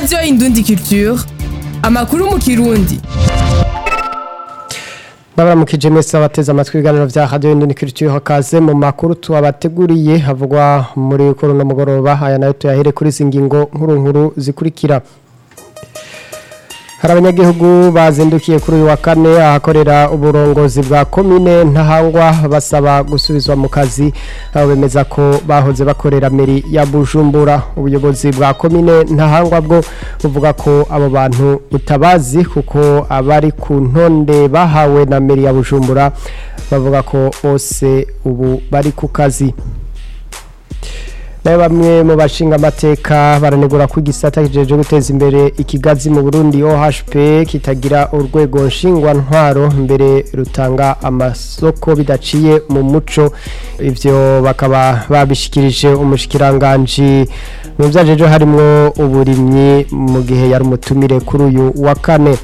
radiyo indundi culture amakuru mu kirundi babaramukije mwese abateze amatwi ibiganiro vya radio Indundi Culture hakaze mu makuru tubabateguriye havugwa muri kuri no mugoroba aya nayo tuyahere kuri zingingo nkuru nkuru zikurikira hari abanyagihugu bazindukiye kuri uyu wa kane ahakorera uburongozi bwa komine ntahangwa basaba gusubizwa mu kazi aho bemeza ko bahoze bakorera meri ya bujumbura ubuyobozi bwa komine ntahangwa bwo buvuga ko abo bantu butabazi kuko abari ku ntonde bahawe na meri ya bujumbura bavuga ko bose ubu bari ku kazi nayo bamwe mu bashinga amateka baranegura ko igisata kijeje guteza imbere ikigazi mu Burundi OHP kitagira urwego nshingwantwaro mbere rutanga amasoko bidaciye mu muco ivyo bakaba babishikirije umushikiranganje mu vyajeje harimwo uburimyi mu gihe yari umutumire kuri uyu wa kane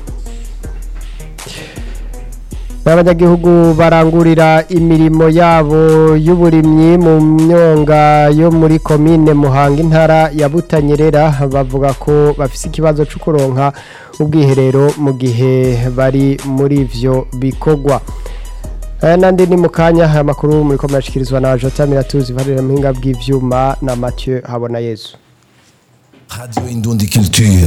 abanyagihugu barangurira imirimo yabo y'uburimyi mu myonga yo muri komine muhanga intara ya butanyerera bavuga ko bafise ikibazo cyo kuronka ubwiherero mu gihe bari muri ivyo bikorwa aya nandi ni mu kanya aya makuru muri ko murashikirizwa na jota miratuzi varira muhinga bw'ivyuma na mathieu habona yezu Radio Indundi Culture.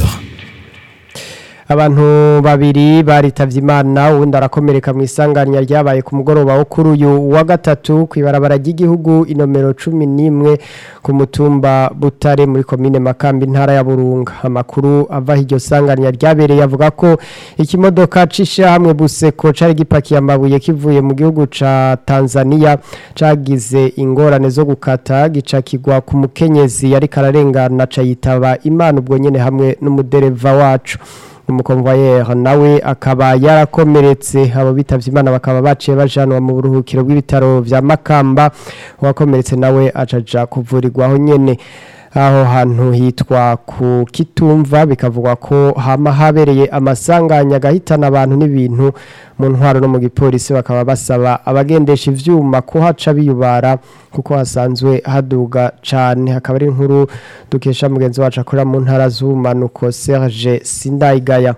abantu babiri baritavye imana uwundi arakomereka mu isanganya ryabaye ku mugoroba wo kuri uyu wa gatatu kw'ibarabara ry'igihugu inomero cumi n'imwe ku mutumba butare muri komine makambi intara ya burunga amakuru ava iryo sanganya ryabereye avuga ko ikimodoka c'ishirahamwe buseko cari gipakiye amabuye kivuye mu gihugu ca tanzania cagize ingorane zo gukata gica kigwa ku mukenyezi yariko ararengana ca yitaba imana ubwo nyene hamwe n'umudereva wacu umukonvoyeri nawe akaba yarakomeretse abo bitavye imana bakaba baciye bajanwa mu buruhukiro bw'ibitaro vya makamba uwakomeretse nawe acaja kuvurirwaho nyene aho hantu hitwa ku kitumva bikavugwa ko hama habereye amasanganya agahitana abantu n'ibintu mu ntwaro no mu gipolisi bakaba basaba abagendesha ivyuma kuhaca biyubara kuko hasanzwe haduga cane hakaba ari inkuru dukesha mugenzi wacu akorera mu ntara z'ubumanuko Serge Sindayigaya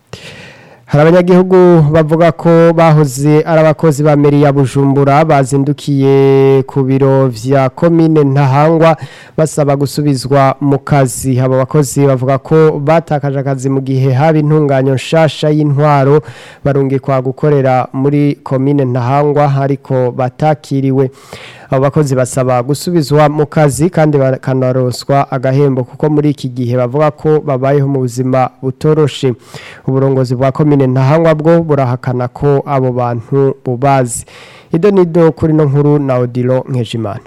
hari abanyagihugu bavuga ko bahoze ari abakozi ba meri ya bujumbura bazindukiye ku biro vya komine ntahangwa basaba gusubizwa mu kazi abo bakozi bavuga ko batakaje akazi mu gihe haba intunganyo nshasha y'intwaro barungikwa gukorera muri komine ntahangwa ariko batakiriwe abo bakozi basaba gusubizwa mu kazi kandi bakanaroswa agahembo kuko muri iki gihe bavuga ko babayeho mu buzima butoroshe uburongozi bwa komine ntahangwa bwo burahakana ko abo bantu bubazi ido nido kuri no nkuru na odilo nkejimana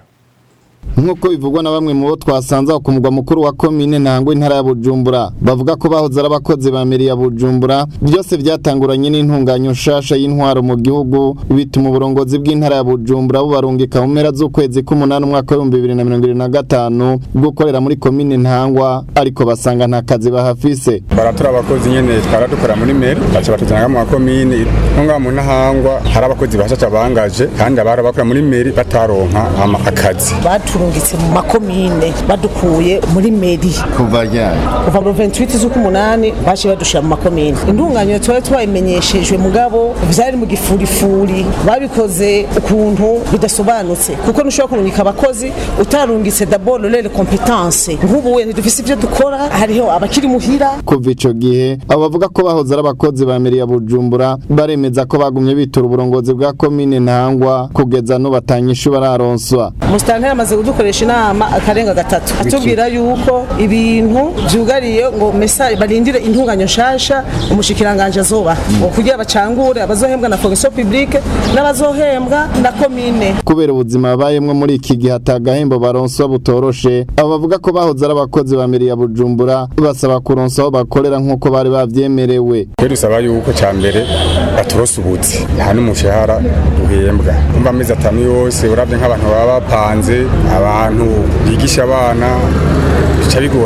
nk'uko bivugwa na bamwe mu bo twasanze ku mugwa mukuru wa komine ntangwa intara ya bujumbura bavuga ko bahoze ari abakozi ba meri ya bujumbura byose byatanguranye n'intunganyo nshasha y'intwaro mu gihugu bituma uburongozi bw'intara ya bujumbura bubarungika mu mpera z'ukwezi k'umunani umwaka w'ibihumbi bibiri na mirongo irindwi na gatanu gukorera muri komine ntangwa ariko basanga nta kazi bahafise baratura abakozi nyene twara dukora muri meri baca batujana mu makomine nko ngaha mu ntahangwa hari abakozi bashasha bangaje kandi abari bakora muri meri bataronka ama akazi baturungitse mu makomine badukuye muri meri kuva ryari kuva mu 28 z'ukumunani baje badushira mu makomine indunganyo twari twayimenyeshejwe mugabo vyari mu gifurifuri babikoze ukuntu bidasobanutse kuko ntushobora kurungika abakozi utarungitse d'abord lele competence nk'ubu wenda dufise ivyo dukora hariho abakiri muhira kuva ico gihe abo bavuga ko bahoze ari abakozi ba meri ya bujumbura baremeza ko bagumye bitura uburongozi bwa komine ntangwa kugeza n'ubatanyishu bararonswa musitanteri amaze kudukoresha inama akarenga gatatu atubwira yuko ibintu vyugariye ngo mesa barindire intunganyo nshasha umushikiranganje azoba ngo kugira bacangure abazohembwa na fonction publique n'abazohembwa na komine kubera ubuzima babayemwo muri iki gihe atagahembo baronswa butoroshe abo bavuga ko bahoze ari abakozi ba meri ya bujumbura basaba kuronswa aho bakorera nk'uko bari bavyemerewe twe dusaba yuko ca mbere baturosa ubuzi nta n'umushahara duhembwa kumva amezi atanu yose uravye nk'abantu baba bapanze abantu bigisha abana bica bigorana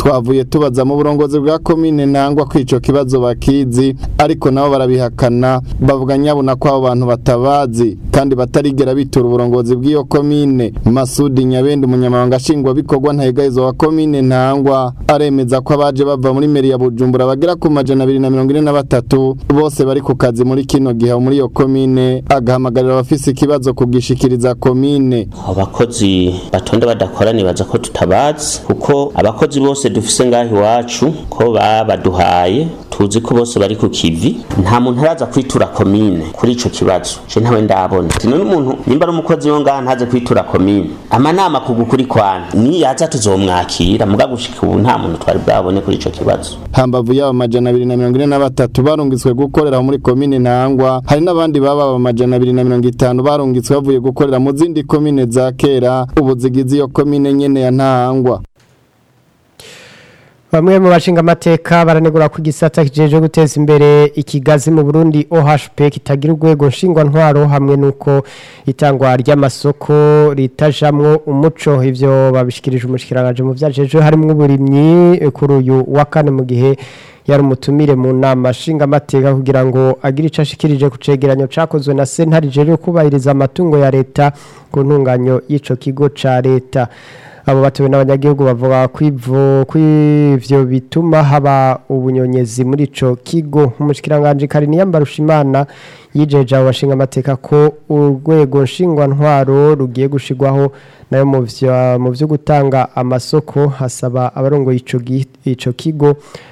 twavuye tubaza mu burongozi bwa komine ntangwa ko ico kibazo bakizi ariko nabo barabihakana bavuga nyabuna ko abo bantu batabazi kandi batarigera bitura uburongozi bw'iyo komine Masudi Nyabende umunyamabanga nshingwabikorwa ntahegahizo wa komine ntangwa aremeza ko abaje bava muri meri ya Bujumbura bagera ku majana abiri na mirongo ine na batatu bose bari ku kazi muri kino gihe muri iyo komine agahamagarira abafise ikibazo kugishikiriza komine abakozi batonda badakora nibaza ko tutabazi kuko abakozi bose dufise ngaho iwacu ko babaduhaye tuzi ko bose bari ku kivi nta muntu araza kwitura komine kuri ico kibazo je ntawe ndabona none umuntu nimba ari umukozi wo ngaha ntaze kwitura komine amanama kugukuri kwana ni yaza tuzomwakira muga gushika ubu nta muntu twari bwabone kuri ico kibazo hambavu y'abo majana abiri na mirongo ine na batatu barungitswe gukorera muri komine ntangwa hari n'abandi baba aba majana abiri na mirongo itanu barungitswe bavuye gukorera mu zindi komine za kera ubu zigize iyo komine nyene ya ntangwa Bamwe mu bashinga amateka baranegura ku gisata kijeje guteza imbere ikigazi mu Burundi OHP kitagira urwego nshingwa ntwaro hamwe nuko itangwa ry'amasoko ritajamwo umuco ivyo babishikirije umushikiranganje mu vyajeje harimo uburimyi kuri uyu wa kane mu gihe yari umutumire mu nama nshinga amateka kugira ngo agire ico ashikirije ku cegeranyo cakozwe na sentare jeje kubahiriza amatungo ya leta ku ntunganyo y'ico kigo ca leta abo batuwe n'abanyagihugu bavuga kwivyo kwivyo bituma haba ubunyonyezi muri ico kigo umushikiranganje Karini Yambarushimana yijeje abo bashinga amateka ko urwego nshingwa ntwaro rugiye gushigwaho nayo mu vyo mu vyo gutanga amasoko hasaba abarongoye ico gi- ico kigo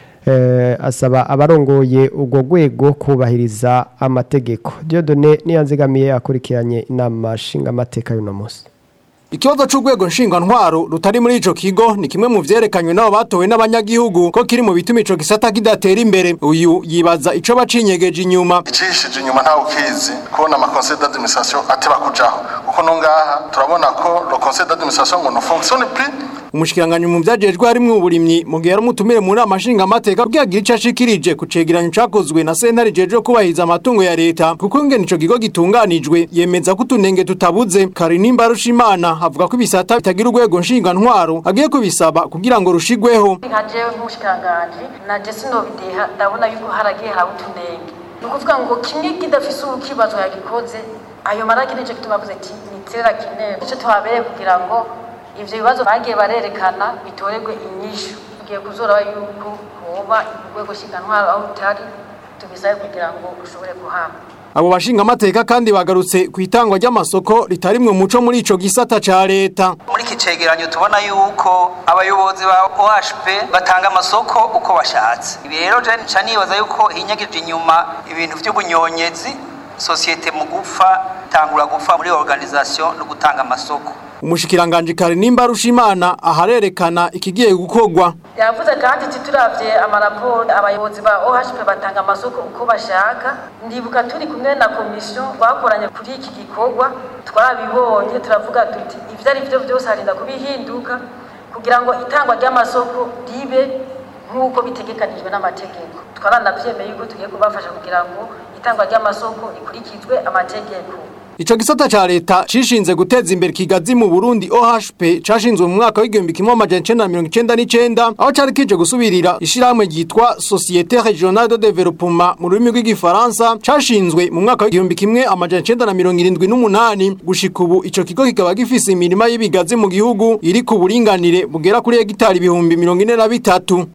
eh, asaba abarongoye urwo rwego kubahiriza amategeko Dieudonne niyanzigamiye akurikiranye inama nshinga amateka y'uno munsi Ikibazo c'urwego ntwaro rutari muri ico kigo ni kimwe mu vyerekanywe n'abo batowe n'abanyagihugu ko kiri mu bituma ico gisata kidatera imbere uyu yibaza ico bacinyegeje inyuma icishije inyuma ntawe ukizi kubona ama conseil d'administration ateba kujaho kuko no ngaha turabona ko le conseil d'administration ngo ne fonctionne plus umushikiranganje mu vyajejwe harimwo uburimyi mu gihe yari umutumire mu nama nshingamateka kugira agire ico ashikirije ku cegeranyo cakozwe na sentare jejwe kubahiriza amatungo ya leta kuko ingene ico kigo gitunganijwe yemeza ko utunenge tutabuze karinimba rushimana avuga ko ibisata bitagira urwego ntwaro agiye kubisaba kugira ngo rushigweho nka jewe nk'umushikiranganji naje sinobideha ndabona yuko haragiye haba utunenge ni ukuvuga ngo kimwe kidafise ukibazo yagikoze ayo maraki nico gituma avuze ati niterera kinero nico tuhabereye kugira ngo ivyo bibazo bagiye barerekana bitorerwe inyishu tugiye kuzora yuko hoba urwego ntwaro aho rutari tubisabe kugira ngo rushobore kuhaba abo bashinga amateka kandi bagarutse ku itangwa ry'amasoko ritarimwe muco muri ico gisata ca leta muri iki cegeranyo tubona yuko abayobozi ba OHP batanga amasoko uko bashatse ibi rero je nca nibaza yuko hinyagije inyuma ibintu vy'ubunyonyezi sosiyete mu gupfa tangura gupfa muri organisation no gutanga amasoko umushikiranganje Karinimba Rushimana aharerekana ikigiye gukorwa yavuze kandi ati turavye amaraporo abayobozi ba OHP batanga amasoko uko bashaka ndibuka turi kumwe na komisiyo twakoranye kuri iki gikorwa twarabibonye turavuga tuti ivyo ari vyo vyose harinda kubihinduka kugira ngo itangwa ry'amasoko ribe nk'uko bitegekanijwe n'amategeko twaranavyemeye yuko tugiye kubafasha kugira ngo itangwa ry'amasoko rikurikizwe amategeko Ico gisata ca leta cishinze guteza imbere kigazi mu Burundi OHP cashinzwe mu mwaka w'igihumbi kimwe amajana icenda na mirongo icenda n'icenda aho cari kije gusubirira ishirahamwe ryitwa Société Régionale de Développement mu rurimi rw'igifaransa cashinzwe mu mwaka w'igihumbi kimwe amajana icenda na mirongo irindwi n'umunani gushika ubu ico kigo kikaba gifise imirima y'ibigazi mu gihugu iri ku buringanire bugera kuri hegitari ibihumbi mirongo ine na bitatu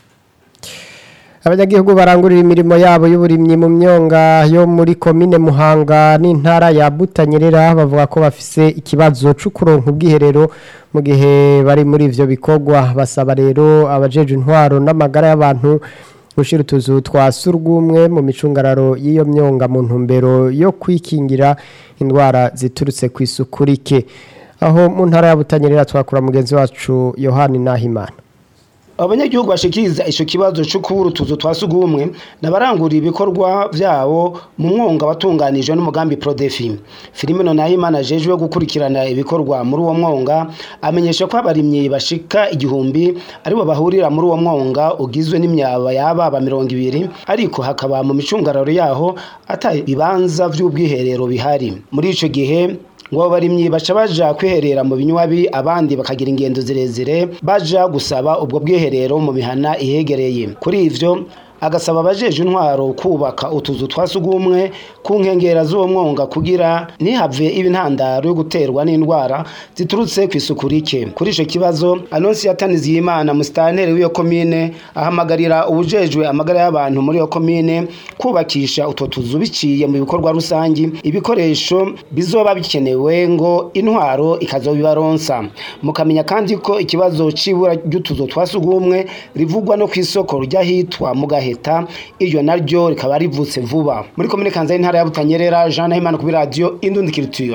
abanyagihugu barangurira imirimo yabo y'uburimyi mu myonga yo muri komine muhanga n'intara ya butanyerera bavuga ko bafise ikibazo cyo kuronka ubwiherero mu gihe bari muri ivyo bikorwa basaba rero abajeje intwaro n'amagara y'abantu gushira utuzu twa surwumwe mu micungararo y'iyo myonga mu ntumbero yo kwikingira indwara ziturutse ku isuku rike aho mu ntara ya butanyerera twakura mugenzi wacu yohani nahimana abanyagihugu bashikiriza ico kibazo cyo kubura utuzu twa sugumwe nabarangurira ibikorwa vyabo mu mwonga watunganijwe n'umugambi Prodefi Filimeno Nahimana jejwe gukurikirana ibikorwa muri uwo mwonga amenyesha ko abarimyi bashika igihumbi aribo bahurira muri uwo mwonga ugizwe n'imyaba yaba mirongo ibiri ariko hakaba mu micungararo yaho ata bibanza vy'ubwiherero bihari muri ico gihe ngo abo barimyi baca baja kwiherera mu binywabi abandi bakagira ingendo zirezire baja gusaba ubwo bwiherero mu mihana ihegereye kuri ivyo agasaba abajeje intwaro kubaka utuzu twa sugumwe ku nkengera z'uwo mwonga kugira ntihave ibintandaro yo guterwa n'indwara ziturutse ku isuku rike kuri ico kibazo Anonsiyata Niziyimana musitanteri w'iyo komine ahamagarira ubujejwe amagara y'abantu muri iyo komine kubakisha utwo tuzu biciye mu bikorwa rusangi ibikoresho bizoba bikenewe ngo intwaro ikazobibaronsa mukamenya kandi ko ikibazo c'ibura ry'utuzu twa sugumwe rivugwa no kw'isoko ry'ahitwa mu gaheta iryo naryo rikaba rivutse vuba muri komine kanza y'intara ya butanyerera jean nahimana kuri radiyo indundikiriture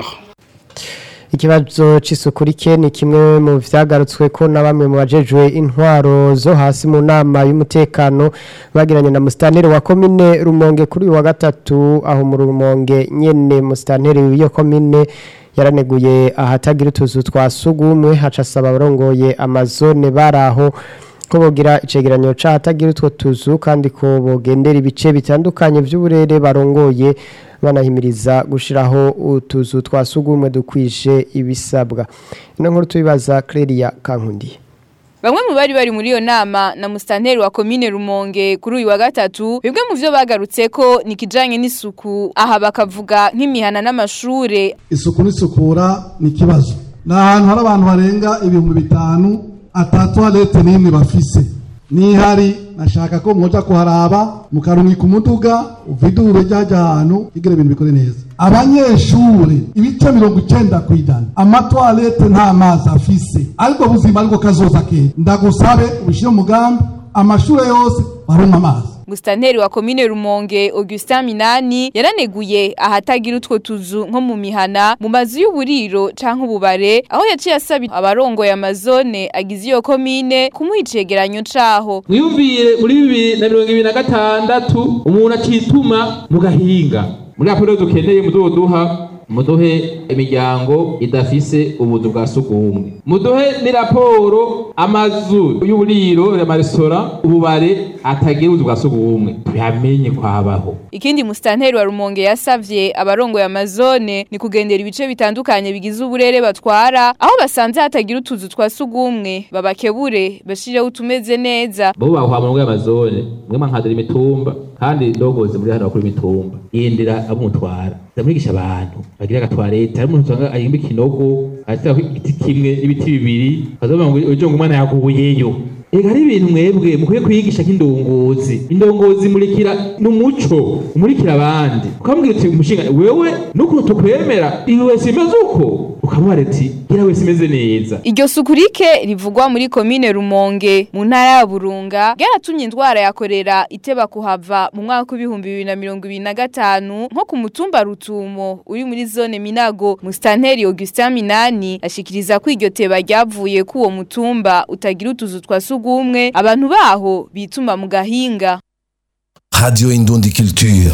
ikibazo c'isuku rike ni kimwe mu vyagarutswe ko na bamwe mu bajejwe intwaro zo hasi mu nama y'umutekano bagiranye na musitanteri wa komine rumonge kuri uyu wa gatatu aho mu rumonge nyene musitanteri w'iyo komine yaraneguye ahatagira utuzu twa sugumwe haca asaba abarongoye amazone baraho ko bogira icegeranyo c'ahatagira utwo tuzu kandi ko bogendera ibice bitandukanye vy'uburere barongoye banahimiriza gushiraho utuzu twa sugumwe dukwije ibisabwa ino nkuru tubibaza Clelia Kankundi Bamwe mu bari bari muri iyo nama na mustanteri wa komine Rumonge kuri uyu wa gatatu bimwe mu vyo bagarutse ko ni kijanye n'isuku aha bakavuga nk'imihana n'amashure isuku n'isukura ni ikibazo ni ahantu hari abantu barenga ibihumbi bitanu atatuwarete n'imwe bafise nihari nashaka ko mwoja kuharaba mukarungika umuduga uvidure ryaja ahantu kugira ibintu bikore neza abanyeshure ibice mirongo icenda kw'ijana amatwarete nta mazi afise ariko buzima ariko kazoza kera ndagusabe ubishire mu mugambi amashure yose baronka amazi Mustanteri wa komine Rumonge Augustin Minani yaraneguye ahatagira utwo tuzu nko mu mihana mu mazu y'uburiro canke ububare aho yaciye asaba abarongoye amazone agize iyo komine kumuha icegeranyo caho mwiyumvire muri bibiri na mirongo ibiri na gatandatu umuntu acituma mu gahinga muri raporo dukeneye muzoduha muduhe imiryango idafise ubuzu bwa sugumwe muduhe ni raporo amazu y'uburiro amaresitora ububare atagira ubuzu bwa sugumwe tuyamenye kwabaho ikindi mustanteri wa Rumonge yasavye abarongoye amazone ni kugendera ibice bitandukanye bigize uburere batwara aho basanze hatagira utuzu twa sugumwe babakebure bashireho utumeze neza bo bahwa mu y'amazone mwe mankadira imitumba kandi ndogoze muri hano kuri imitumba yindira abumutwara ndamwigisha abantu bagira agatwarete hari umuntu usanga ayimba ikinogo atako igiti kimwe n'ibiti bibiri kazoba ngo ejo ngo umwana yaguyeyo Ega hari ibintu mwebwe mukwiye kwigisha nk'indongozi indongozi murikira n'umuco umurikira abandi ukambwira uti umushinga wewe n'ukuntu tukwemera iwe wese imeze uko ukamuha ati gira wese imeze neza Iryo suku rike rivugwa muri komine Rumonge mu ntara ya Burunga ryaratumye indwara ya korera iteba kuhava mu mwaka w'ibihumbi bibiri na mirongo ibiri na gatanu nko ku mutumba Rutumo uri muri zone Minago Mustanteri Augustin Minani ashikiriza ko iryo teba ryavuye ku uwo mutumba utagira utuzu twa sugumwe abantu baho bituma mu gahinga Radio Indundi Culture.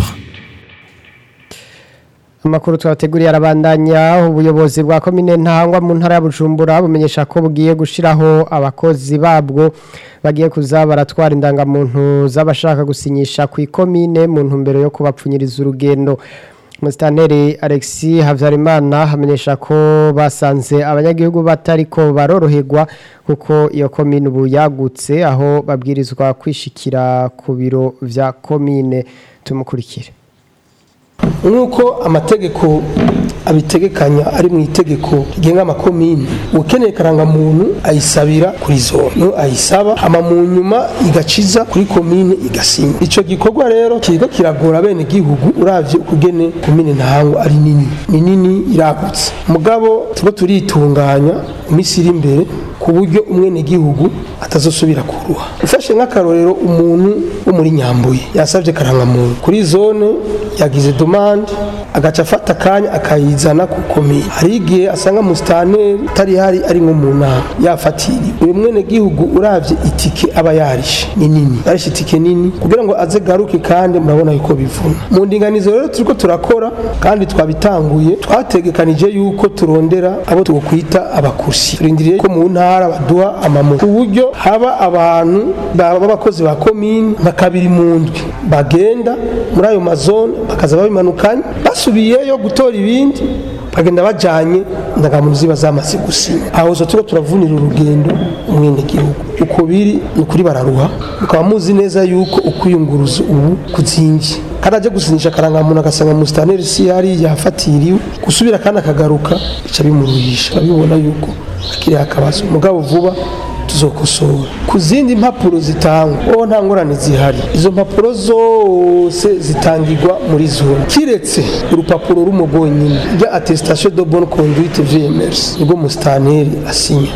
Amakuru twateguriye arabandanya ubuyobozi bwa komine ntangwa mu ntara ya Bujumbura bumenyesha ko bugiye gushiraho abakozi babwo bagiye kuza baratwara indangamuntu z'abashaka gusinyisha ku ikomine mu ntumbero yo kubapfunyiriza urugendo Mustanteri Alexis Havyarimana hamenyesha ko basanze abanyagihugu batariko baroroherwa kuko iyo komine ubu yagutse aho babwirizwa kwishikira ku biro vya komine tumukurikire nk'uko amategeko abitegekanya ari mu itegeko rigenga amakomini ukeneye karangamuntu ayisabira kuri zone ayisaba ama mu nyuma igaciza kuri komine igasinya icyo gikorwa rero kiriko kiragora bene gihugu uravye ukugene komine ntahango ari nini ni nini iragutse mugabo turiko turitunganya iminsi iri imbere ku buryo umwene gihugu atazosubira kuruha ufashe nk'akarorero umuntu wo muri nyambuye yasabye karangamuntu kuri zone yagize demande agaca afata akanya akayizana ku komine hari igihe asanga musitanteri utari hari ari nko mu nama yafatiriwe uyu mwene gihugu uravye itike aba yarishe ni nini yarishe itike nini kugira ngo aze garuke kandi murabona yuko bivuna mu ndinganizo rero turiko turakora kandi twabitanguye twategekanije yuko turondera abo twokwita abakusi turindiriye ko mu ntara baduha amamoto ku buryo haba abantu b'abakozi ba komine nka kabiri mu ndwi bagenda muri ayo mazone bakaza babimanukanye basubiyeyo gutora ibindi bagenda bajanye indangamuntu ziba zamaze gusinya aho zo turiko turavunira urugendo umwenegihugu uko biri ni ukuri bararuha mukaba muzi neza yuko ukwiyunguruza ubu kuzingi kandi aje gusinyisha akarangamuntu agasanga musitaneri si yari yafatiriwe gusubira kandi akagaruka bica bimuruhisha abibona yuko akiriho akabazo mugabo vuba tuzokosora ku zindi mpapuro zitangwa wowe nta ngorane zihari izo mpapuro zose zitangirwa muri zone kiretse urupapuro rumwe rwonyine rya attestation de bonne conduite VMS nibwo musitaneri asinya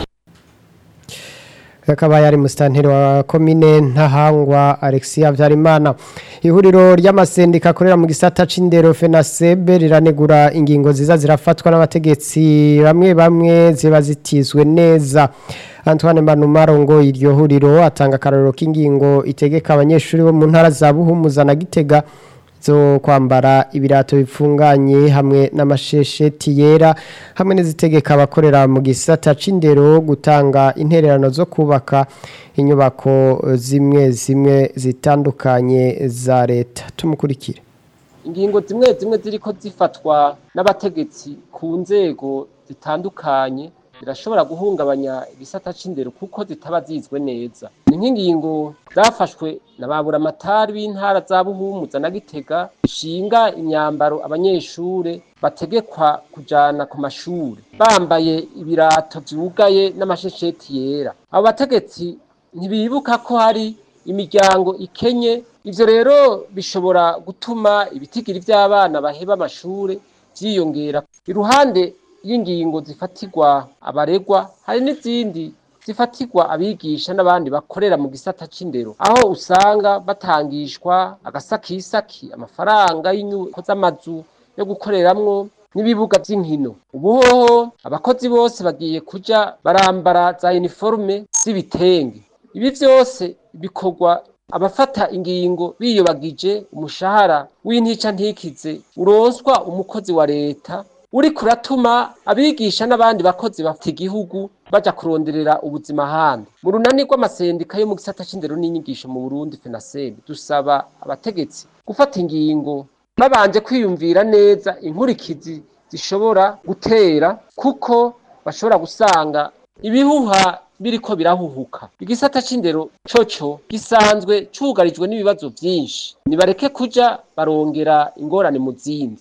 akaba yari musitanteri wa komine ntahangwa alexia habyarimana ihuriro ry'amasendika akorera mu gisata c'indero fenasebe riranegura ingingo ziza zirafatwa n'abategetsi bamwe bamwe ziba zitizwe neza antoine manumaro ngo iryo huriro atanga akarorero k'ingingo itegeka abanyeshuri bo mu ntara za buhumuza na gitega zo kwambara ibirato bipfunganye hamwe n'amashesheti yera hamwe n'izitegeka abakorera mu gisata c'indero gutanga intererano zo kubaka inyubako zimwe zimwe zitandukanye za leta tumukurikire ingingo zimwe zimwe ziriko zifatwa n'abategetsi ku nzego zitandukanye zirashobora guhungabanya igisata c'indero kuko zitaba zizwe neza ni nk'ingingo zafashwe na ba buramatari b'intara za buhumuza na gitega ishinga imyambaro abanyeshure bategekwa kujana ku mashure bambaye ibirato vyugaye n'amashesheti yera abo bategetsi ntibibuka ko hari imiryango ikenye ivyo rero bishobora gutuma ibitigiri vy'abana baheba amashure vyiyongera iruhande y'ingingo zifatirwa abaregwa hari n'izindi zifatirwa abigisha n'abandi bakorera mu gisata c'indero aho usanga batangishwa agasakisaki amafaranga y'inyubako z'amazu yo gukoreramwo n'ibibuga vy'inkino ubuhoho abakozi bose bagiye kuja barambara za uniforme z'ibitenge ibi vyose bikorwa abafata ingingo biyobagije umushahara w'intica ntikize uronswa umukozi wa leta uri kuratuma abigisha n'abandi bakozi bafite igihugu baja kuronderera ubuzima handi mu runani rw'amasendika yo mu gisata c'indero n'inyigisho mu Burundi FENASEB dusaba abategetsi gufata ingingo babanje kwiyumvira neza inkurikizi zishobora gutera kuko bashobora gusanga ibihuha biriko birahuhuka igisata c'indero coco gisanzwe cugarijwe n'ibibazo vyinshi nibareke kuja barongera ingorane mu zindi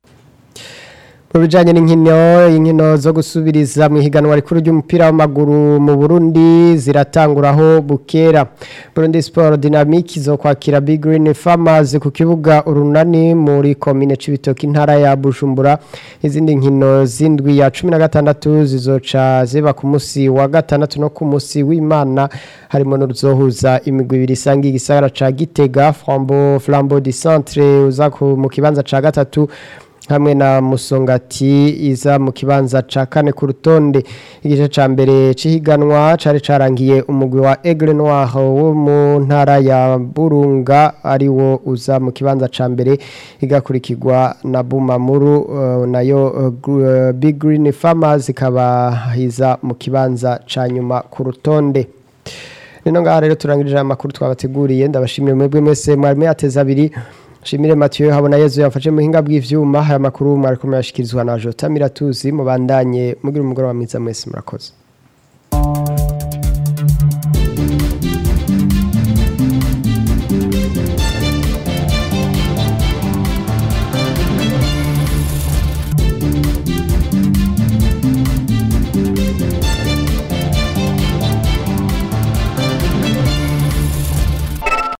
mu bijyanye n'inkino inkino zo gusubiriza mu ihiganwa rikuru ry'umupira w'amaguru mu burundi ziratanguraho bukera burundi siporo dinamike zo kwakira big green farmers ku kibuga urunani muri komine c'ibitoki intara ya bujumbura izindi nkino z'indwi ya cumi na gatandatu zizoca ziba ku munsi wa gatandatu no ku munsi w'imana harimo n'uruzohuza imigwi ibiri isangiye igisagara ca gitega flambo flambo di centre uza mu kibanza ca gatatu hamwe na musongati iza mu kibanza ca kane ku rutonde igice ca mbere cihiganwa cari carangiye umugwi wa Aigle Noir wo mu ntara ya Burunga ari wo uza mu kibanza ca mbere igakurikirwa na Bumamuru uh, nayo uh, Big Green Farmers ikaba iza mu kibanza ca nyuma ku rutonde Nino ngaha rero turangirije amakuru twabateguriye ndabashimire mwebwe mwese mwari mwateza abiri Shimire Mathieu habona Yezu yafashe muhinga bw'ivyuma haya makuru mwari kumyashikirizwa na Jota Miratuzi mubandanye mugira umugoroba mwiza mwese murakoze